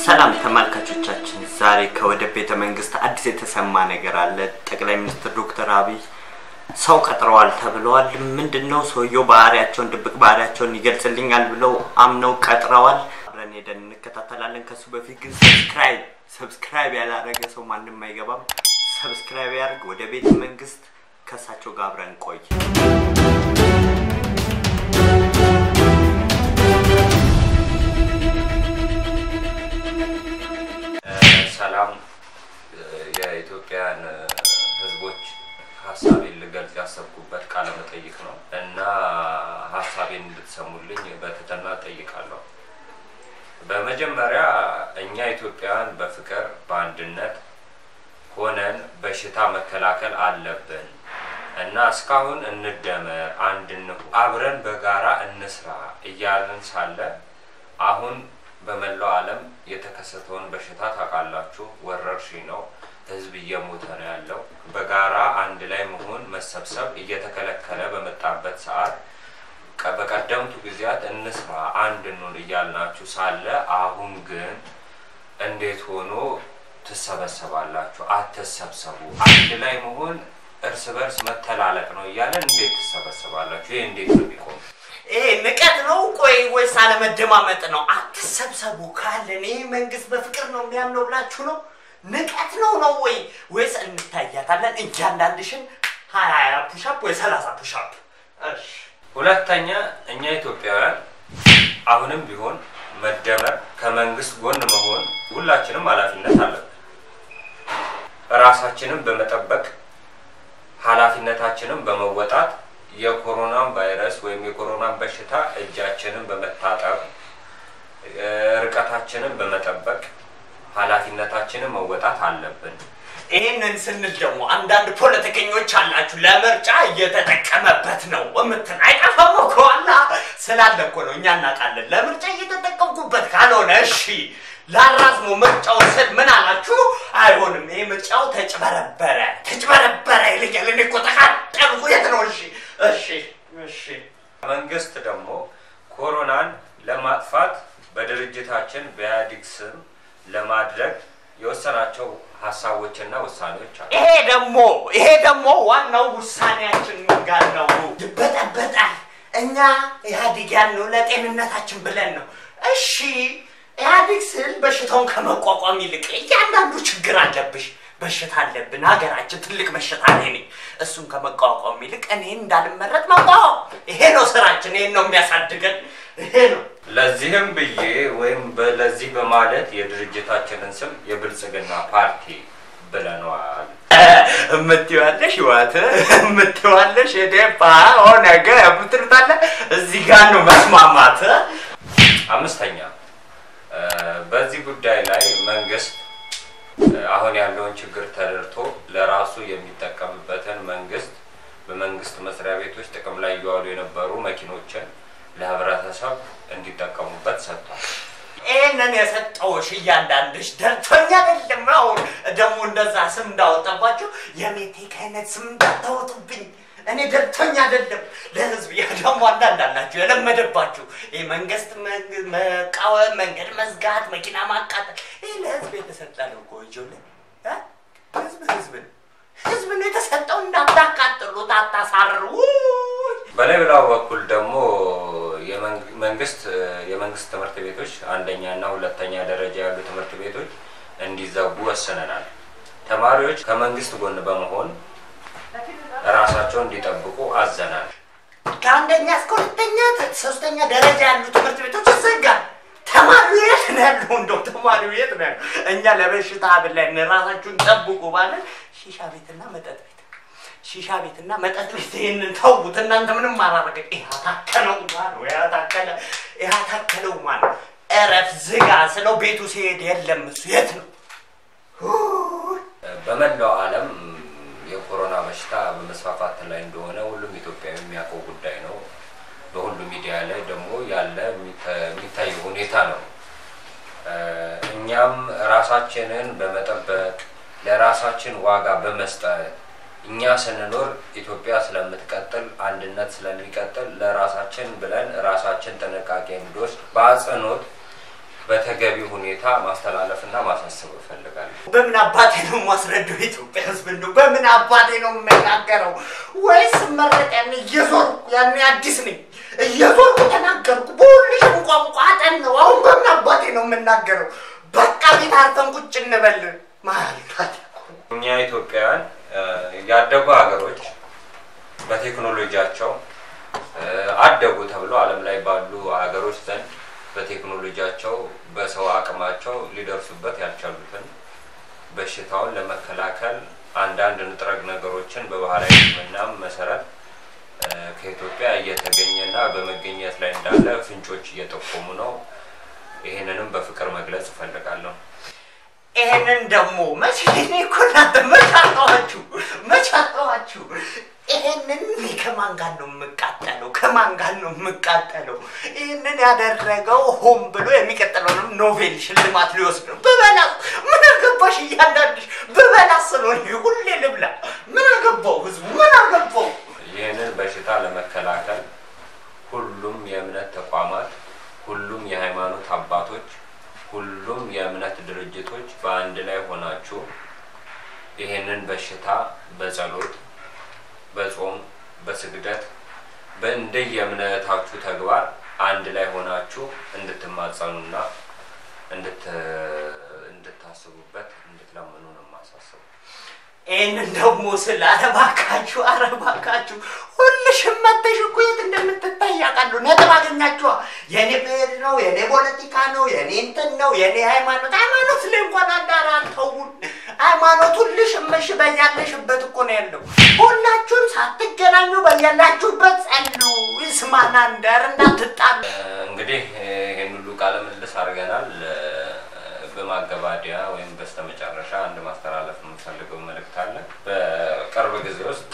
ሰላም ተመልካቾቻችን፣ ዛሬ ከወደ ቤተ መንግስት አዲስ የተሰማ ነገር አለ። ጠቅላይ ሚኒስትር ዶክተር አብይ ሰው ቀጥረዋል ተብለዋል። ምንድን ነው ሰውየው ባህሪያቸውን ድብቅ ባህሪያቸውን ይገልጽልኛል ብለው አምነው ቀጥረዋል። አብረን ሄደን እንከታተላለን። ከሱ በፊት ግን ሰብስክራይብ ሰብስክራይብ ያላረገ ሰው ማንም አይገባም። ሰብስክራይብ ያድርግ። ወደ ቤተ መንግስት ከእሳቸው ጋር አብረን ቆይ። ሰላም የኢትዮጵያን ሕዝቦች ሀሳቤን ልገልጽ ያሰብኩበት ቃለ መጠይቅ ነው እና ሀሳቤን እንድትሰሙልኝ በትህትና እጠይቃለሁ። በመጀመሪያ እኛ ኢትዮጵያውያን በፍቅር በአንድነት ሆነን በሽታ መከላከል አለብን እና እስካሁን እንደመር፣ አንድ እንሁን፣ አብረን በጋራ እንስራ እያልን ሳለ አሁን በመላው ዓለም የተከሰተውን በሽታ ታውቃላችሁ። ወረርሽኝ ነው። ህዝብ እየሞተ ነው ያለው። በጋራ አንድ ላይ መሆን መሰብሰብ እየተከለከለ በመጣበት ሰዓት ቀ- በቀደምቱ ጊዜያት እንስራ አንድ እንሁን እያልናችሁ ሳለ አሁን ግን እንዴት ሆኖ ትሰበሰባላችሁ? አትሰብሰቡ። አንድ ላይ መሆን እርስ በርስ መተላለቅ ነው እያለን እንዴት ትሰበሰባላችሁ? ይህ እንዴት ነው የሚቆም? ይሄ ንቀት ነው ቆይ ወይስ አለመደማመጥ ነው? አትሰብሰቡ ካለን ይህ መንግስት በፍቅር ነው የሚያምነው ብላችሁ ነው? ንቀት ነው ነው ወይ ወይስ እንታያታለን እያንዳንድሽን ሀያ ሀያ ፑሻፕ ወይ ሰላሳ ፑሻፕ? እሺ ሁለተኛ እኛ ኢትዮጵያውያን አሁንም ቢሆን መደመር፣ ከመንግስት ጎን መሆን ሁላችንም ኃላፊነት አለብን። ራሳችንን በመጠበቅ ኃላፊነታችንን በመወጣት የኮሮናን ቫይረስ ወይም የኮሮናን በሽታ እጃችንን በመታጠብ እ፣ ርቀታችንን በመጠበቅ ኃላፊነታችንን መወጣት አለብን። ይህንን ስንል ደግሞ አንዳንድ ፖለቲከኞች አላችሁ ለምርጫ እየተጠቀመበት ነው የምትል አይጠፋም እኮ አላ ስላለ እኮ ነው እኛ እናውቃለን። ለምርጫ እየተጠቀምኩበት ካልሆነ እሺ ላራዝሞ ምርጫውን ስል ምን አላችሁ? አይሆንም፣ ይሄ ምርጫው ተጭበረበረ ተጭበረበረ ይልኛል። እኔ እኮ ተቃጠልኩ። የት ነው? እሺ እሺ እሺ መንግስት ደግሞ ኮሮናን ለማጥፋት በድርጅታችን በኢህአዴግ ስም ለማድረግ የወሰናቸው ሀሳቦችና ውሳኔዎች አሉ። ይሄ ደግሞ ይሄ ደግሞ ዋናው ውሳኔያችን ምን ጋር ነው? ይበጠበጣል። እኛ ኢህአዴግ ያልነው ለጤንነታችን ብለን ነው። እሺ ኢህአዴግ ስል በሽታውን ከመቋቋም ይልቅ እያንዳንዱ ችግር አለብሽ። በሽታ አለብን፣ ሀገራችን ትልቅ በሽታ ላይ ነኝ። እሱን ከመቋቋም ይልቅ እኔን እንዳልመረጥ መቋቋም። ይሄ ነው ስራችን። ይሄን ነው የሚያሳድገን። ይሄ ነው ለዚህም ብዬ ወይም በ- ለዚህ በማለት የድርጅታችንን ስም የብልጽግና ፓርቲ ብለነዋል። እምትይዋለሽ ህይወት እምትይዋለሽ የዴፓ ኦነግ የምትሉታለ እዚህ ጋር ነው መስማማት። አምስተኛ እ፣ በዚህ ጉዳይ ላይ መንግስት እ፣ አሁን ያለውን ችግር ተረድቶ ለራሱ የሚጠቀምበትን መንግስት በመንግስት መስሪያ ቤቶች ጥቅም ላይ እየዋሉ የነበሩ መኪኖችን ለህብረተሰብ እንዲጠቀሙበት ሰጥቷል። ይህንን የሰጠውሽ እያንዳንድሽ ደርቶኛ አይደለም። አሁን ደግሞ እንደዛ ስም እንዳወጣባችሁ የሜቴክ አይነት ስም እንዳታወጡብኝ። እኔ ደርቶኛ አይደለም ለህዝብ። ያ ደግሞ አንዳንድ አላችሁ የለመደባችሁ ይህ መንግስት መንግ- መቃወም፣ መንገድ መዝጋት፣ መኪና ማቃጠል ይህ ለህዝብ የተሰጠ ነው እኮ ይጆልን ህዝብ ህዝብ ነው ህዝብ ነው የተሰጠው። እንዳታቃጥሉት፣ አታሳርሩ። በሌላው በኩል ደግሞ የመንግ- መንግስት የመንግስት ትምህርት ቤቶች አንደኛ እና ሁለተኛ ደረጃ ያሉ ትምህርት ቤቶች እንዲዘጉ ወስነናል። ተማሪዎች ከመንግስት ጎን በመሆን ራሳቸውን እንዲጠብቁ አዘናል። ከአንደኛ እስከ ሁለተኛ ሶስተኛ ደረጃ ያሉ ትምህርት ቤቶች ይዘጋል። ተማሪው የት ነው ያለው? እንደው ተማሪው የት ነው ያለው? እኛ ለበሽታ ብለን ራሳችሁን ጠብቁ ባለን ሺሻ ቤትና መጠጥ ቤት ሺሻ ቤትና መጠጥ ቤት ይህንን ተውት። እናንተ ምንም አላረገ ያታከለው ማን ነው? ያታከለ ያታከለው ማን ነው? እረፍ ዝጋ ስለው ቤቱ ሲሄድ የለም እሱ የት ነው? በመላው ዓለም የኮሮና በሽታ በመስፋፋት ላይ እንደሆነ ሁሉም ኢትዮጵያዊ የሚያውቀው ጉዳይ ነው። በሁሉም ሚዲያ ላይ ደግሞ ያለ የሚተ- የሚታይ ሁኔታ ነው። እ፣ እኛም ራሳችንን በመጠበቅ ለራሳችን ዋጋ በመስጠት እኛ ስንኖር ኢትዮጵያ ስለምትቀጥል አንድነት ስለሚቀጥል ለራሳችን ብለን ራሳችን ጥንቃቄ እንድወስድ በአጽንኦት በተገቢ ሁኔታ ማስተላለፍና ማሳሰብ እፈልጋለሁ። በምን አባቴ ነው የማስረዳው? የኢትዮጵያ ሕዝብ እንደው በምን አባቴ ነው የምነጋገረው? ወይስ መረቅ ያኔ እየዞርኩ ያኔ አዲስ ነኝ እየዞርኩ ተናገርኩ። በሁልሽም ቋንቋ አጠናው። አሁን በምን አባቴ ነው የምናገረው? በቃ ቤት አርፈን ቁጭ እንበል ማለት እኛ ኢትዮጵያውያን እ፣ ያደጉ ሀገሮች በቴክኖሎጂያቸው እ፣ አደጉ ተብሎ ዓለም ላይ ባሉ ሀገሮች ዘንድ በቴክኖሎጂያቸው በሰው አቅማቸው ሊደርሱበት ያልቻሉትን በሽታውን ለመከላከል አንዳንድ ንጥረ ነገሮችን በባህላዊ ሕክምናም መሰረት እ፣ ከኢትዮጵያ እየተገኘና በመገኘት ላይ እንዳለ ፍንጮች እየጠቆሙ ነው። ይህንንም በፍቅር መግለጽ እፈልጋለሁ። ይሄንን ደግሞ መቼ እኔ እኮ እናንተ መች አጣኋችሁ? መች አጣኋችሁ? ይሄንን እኔ ከማን ጋር ነው የምቃጠለው? ከማን ጋር ነው የምቃጠለው? ይህንን ያደረገው ሆን ብሎ የሚቀጥለውንም ኖቤል ሽልማት ሊወስድ ነው። ብበላስ ምን አገባሽ? እያንዳንድሽ ብበላስ ስለሆነ ሁሌ ልብላ። ምን አገባው? ህዝቡ ምን አገባው? ይህንን በሽታ ለመከላከል ሁሉም የእምነት ተቋማት፣ ሁሉም የሃይማኖት አባቶች፣ ሁሉም የእምነት ድርጅቶች በአንድ ላይ ሆናችሁ ይህንን በሽታ በጸሎት፣ በጾም፣ በስግደት በእንደየእምነታችሁ ተግባር አንድ ላይ ሆናችሁ እንድትማጸኑና እንድት እንድታስቡበት እንድትለምኑ ነው የማሳስበው። ይህንን ደግሞ ስለ አረባካችሁ አረባካችሁ ሁልሽም መተሽ እኮ የት እንደምትታይ ያውቃሉ። ነጥብ አገኛችኋ። የእኔ ብሔር ነው፣ የእኔ ፖለቲካ ነው፣ የእኔ እንትን ነው፣ የእኔ ሃይማኖት ሃይማኖት ላይ እንኳን አዳራ አልተውን። ሃይማኖት ሁልሽም እሺ በያለሽበት እኮ ነው ያለው። ሁላችሁም ሳትገናኙ በያላችሁበት ጸሉ። ይስማና እንዳር እንዳትጣሉ። እንግዲህ ይህን ሁሉ ቃለ ምልልስ አድርገናል። በማገባደያ ወይም በስተመጨረሻ አንድ ማስተላለፍ የምፈልገው መልእክት አለ። በቅርብ ጊዜ ውስጥ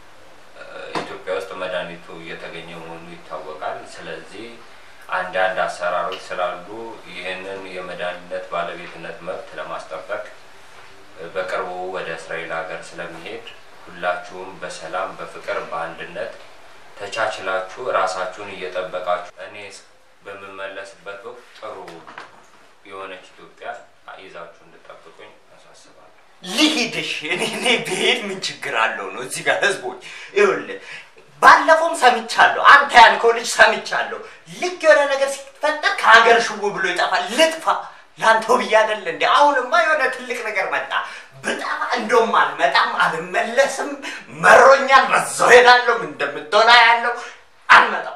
ኢትዮጵያ ውስጥ መድኃኒቱ እየተገኘ መሆኑ ይታወቃል። ስለዚህ አንዳንድ አሰራሮች ስላሉ ይህንን የመድኃኒትነት ባለቤትነት መብት ለማስጠበቅ በቅርቡ ወደ እስራኤል ሀገር ስለሚሄድ ሁላችሁም በሰላም በፍቅር በአንድነት ተቻችላችሁ ራሳችሁን እየጠበቃችሁ እኔ በምመለስበት ወቅት ጥሩ የሆነች ኢትዮጵያ ይዛችሁ እንድጠብቁኝ አሳስባለሁ። ልሂድሽ እኔ እኔ ብሄድ ምን ችግር አለው ነው እዚህ ጋር ህዝቦች ይኸውልህ ባለፈውም ሰምቻለሁ አንተ ያልከው ልጅ ሰምቻለሁ ልክ የሆነ ነገር ሲፈጠር ከሀገር ሽው ብሎ ይጠፋል ልጥፋ ለአንተው ብዬ አይደለ እንዲ አሁንማ የሆነ ትልቅ ነገር መጣ ብጠፋ እንደውም አልመጣም አልመለስም መሮኛል በዛው ሄዳለሁ ምን እንደምትሆና ያለው አልመጣም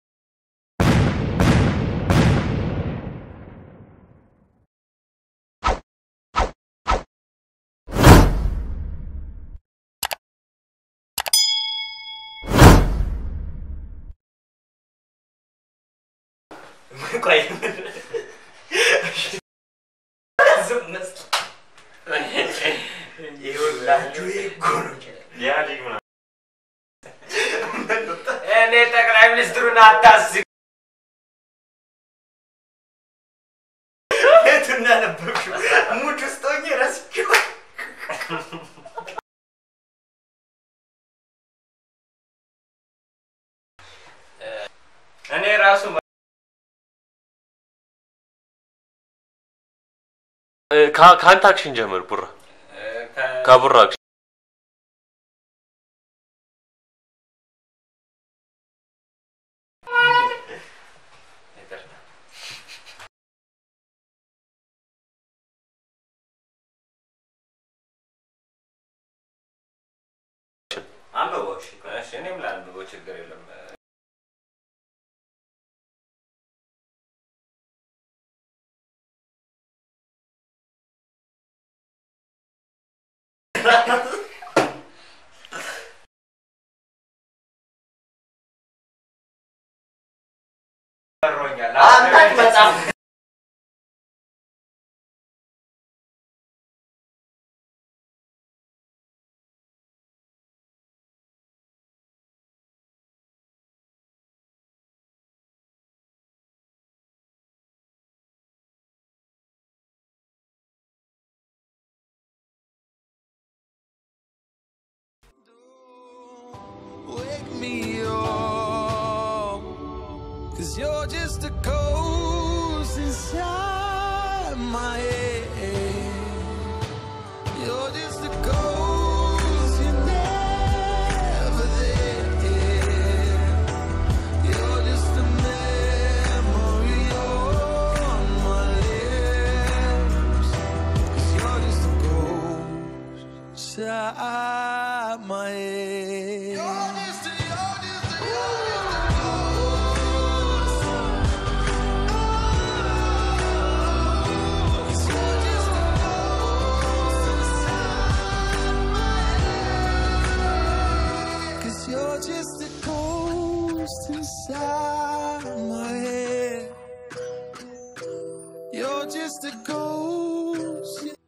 ቆይ ዝም እስኪ ይኸውላችሁ ይሄ እኮ ነው እኔ ጠቅላይ ሚኒስትሩን አታስብ። የቱን ያነበብሽው ሙድ ውስጥ ሆኜ ረስቼው እኔ ራሱ ከ- ከአንተ አክሽን ጀምር ቡራ ከቡራ አክሽን አንብበው። እሺ፣ እሺ፣ እኔም ላንብበው፣ ችግር የለም። መሮኛል። አንተ አትመጣም Wake me up, cause you're just a ghost inside. inside my head. Cause you're just a ghost inside my head. You're just a ghost.